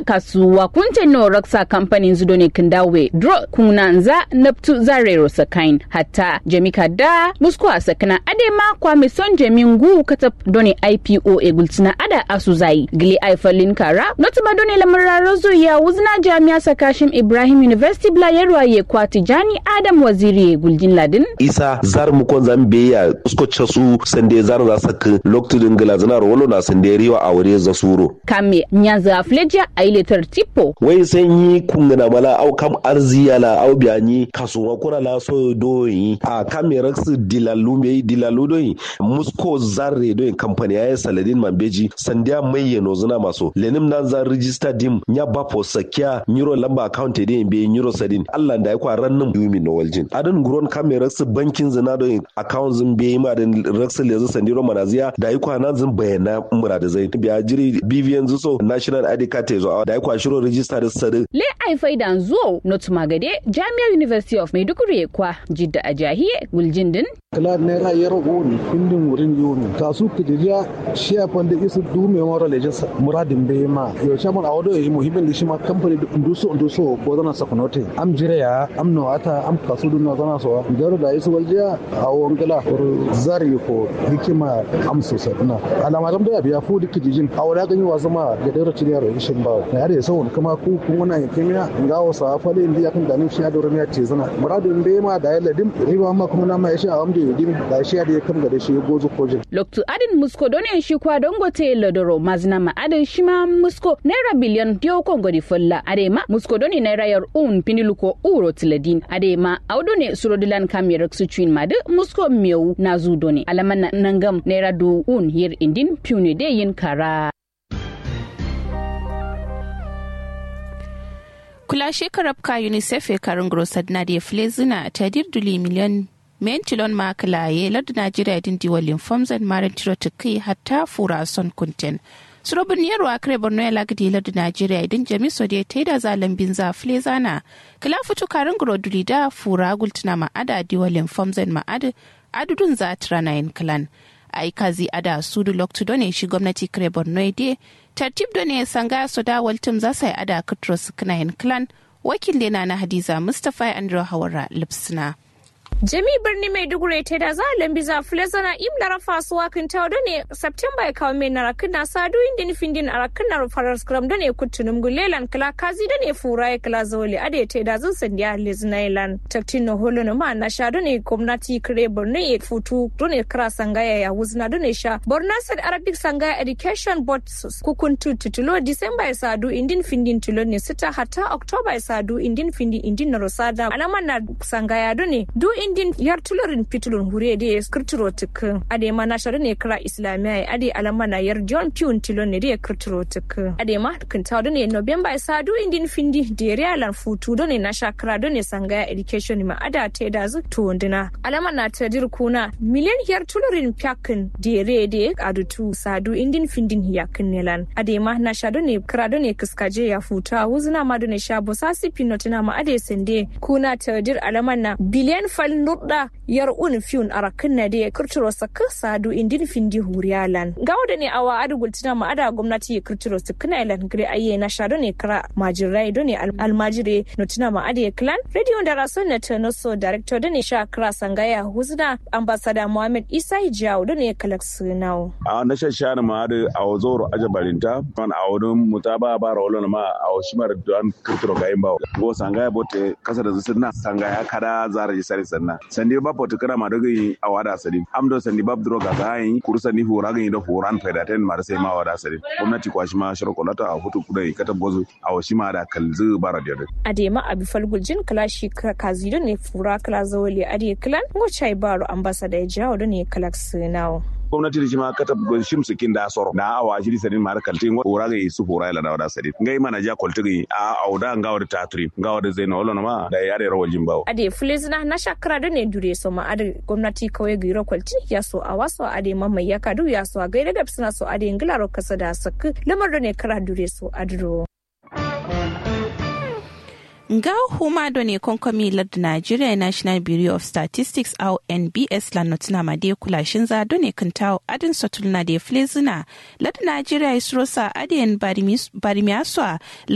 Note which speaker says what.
Speaker 1: kasuwa kunte no raksa kamfanin zudo ne kindawe dro kunanza naptu zarero sakain hatta jamika da musko a sakana ade ma kwa son jamin gu kata doni ipo e gultina ada asu zai gili aifalin kara notuma doni lamuraro zo ya wuzna jami'a sakashim ibrahim university bla yarwa ye kwa tijani adam waziri e guljin ladin
Speaker 2: isa zar mu kon zambe ya usko chasu sande zar za sak loktu dingila zana rolo na sande riwa a wuri za suro
Speaker 1: kame nyanza afleja ailetar tipo
Speaker 2: wai sanyi kungana mala au kam arziya la au biyanyi kasuwa kura la so doyi a kame raksu dilalu me dilalu doyi musko zarre doyi kamfani ya saladin mambeji sandiya mai yano zuna maso lenim nan zan register dim nya bapo sakya nyiro lamba account de be nyiro sadin Allah da ya kwa rannin yumi no waljin adan guron kame raksu bankin zina doyi account zin be ma den raksu lezu sandiro manaziya da ya kwa nan zin bayana murada zai biya jiri BVN zuso national ID card zo da ya kwa shiro register da sadin
Speaker 1: le ai faidan zuwa not magade jami'ar university of maiduguri kwa jidda a jahiye guljin din
Speaker 3: kala naira yaro woni indin wurin yomi kasu kidiriya shiya fanda isu dume mara leje muradin bai ma yo chairman awodo yi muhimmin lishi ma company nduso nduso ko zana sakunote am jire ya am no ata am kasu dun zana so garo da isu waljiya awon kala or zari ko hikima am so sadna alama dam da biya fu dik jijin awada ganyi wasu ma da dare cin yaro ishin ba na yare so kuma ku kun wannan kimiyya ngawo sa fale indi yakan da nin shi ya dore ne ce zana muradin bai ma da yalla dim riba ma kuma na ma ya shi a amde dim da shi da ya kan da shi gozo kojin
Speaker 1: loktu adin musko done shi kwa dongote lodoro mazna ma adin shi ma musko naira biliyan dio kongo di folla ade ma musko done naira yar un piniluko uro tiladin ade ma awdone surodilan kamyer su chuin made musko mew na zu done alaman nangam naira du un yer indin pune de yin kara
Speaker 4: kula shekarar ka unicef e karin grosad na da flezina ta dirduli miliyan men tilon makalaye lardu najeriya din diwalin famzan marin tiro tukai hatta fura son kunten surobin yarwa kare borno ya lagadi lardu najeriya idin jami so da ta yi da zalen bin za flezana kila fito karin groduli da fura gultuna ma'ada diwalin famzan ma'ada adudun za rana yin kalan aikazi ada sudu loktu done shi gwamnati kare borno ya tartib done sanga so da waltum za sai ada kutros kinayin clan wakil dena na hadiza mustapha andrew hawara lipsina
Speaker 5: Jami birni Maiduguri ta da za a lambi za fulazana im lara fasuwa kan ta da ne September ya kawo mai narakin na sadu inda nufin din arakin na farar skram da ne kutunum gulelan kala kazi da ne fura ya kala zawali ade ta da zan sandiya liznailan taktin na holo na ma na sha da ne gwamnati kare borno ya futu da ne kira sangaya ya wuzna da ne sha borno said arabic sangaya education board kukuntu titulo December ya sadu indin findin tilo ne sita hatta October ya sadu indin findin indin na rosada alaman na sangaya da ne du indin yar tularin pitulun hure da ya kirtiro tukin ade ma na shari ne kira islamiyya ya ade alama na yar john piun tilon ne da ya kirtiro tukin ade ma kinta da ne november ya sadu indin findi da ya riyalan futu da ne na shakara da ne sangaya education ma ada ta da zu tuwundina alama na ta kuna miliyan yar tularin pyakin da ya re da ya adutu sadu indin findin yakin nelan ade ma na sha da ne kira da ne kiskaje ya futa wuzuna ma da ne sha bosasi pinotina ma ade sende kuna ta dir alaman na biliyan fal nurda yar un fiun arakin na da ya kirtiro saka sadu indin findi huriyalan gawo da ne awa adu gultina ma ada gwamnati ya kirtiro su kana ilan gire ayye na shado ne kira majirai do ne almajire notina ma ada clan radio da rason na tanoso director da ne sha kira sangaya huzna ambassador muhammad isa hijawo da ne kalak sunau
Speaker 6: a na shashana ma adu a wazoro ajabalinta man a wurin mutaba ba rawolon ma a washimar don kirtiro gayin bawo go sangaya bote kasa da zusuna sangaya kada zara jisari sanna sandi ba potu kana ma dogi awada sadi amdo sandi bab dro ga gayin kuru sandi hora ga indo horan faida ten mar sai ma wada sadi gwamnati kwa shi ma shiro kolata a hutu kudai kata bozu a washi ma da kalzu bara da
Speaker 5: adema abi falguljin kalashi kazido ne fura kala zawali ade klan ngo chai baro ambassador ya jawo ne kalak sinawo
Speaker 6: gwamnati da shi ma kata shim sikin da soro na awa shiri sadin mar kaltin hora ga su hora ila da sadin ngai mana ja koltigi a auda ngawa da tatri ngawa da zaina wala ma da yare rawal jimbawo
Speaker 5: ade fulizna na shakara da ne dure so ma ade gwamnati kawai giro kwalti ya so a waso ade mamma ya kadu ya so a gaida da suna so ade ngilaro kasa da sak lamar da ne kara dure so adro
Speaker 4: nga huma do ne konkomi lard nigeria national bureau of statistics au nbs la notina ma de kulashin za do ne kantawo adin sotulna de flezina lard nigeria isrosa adin barimiaswa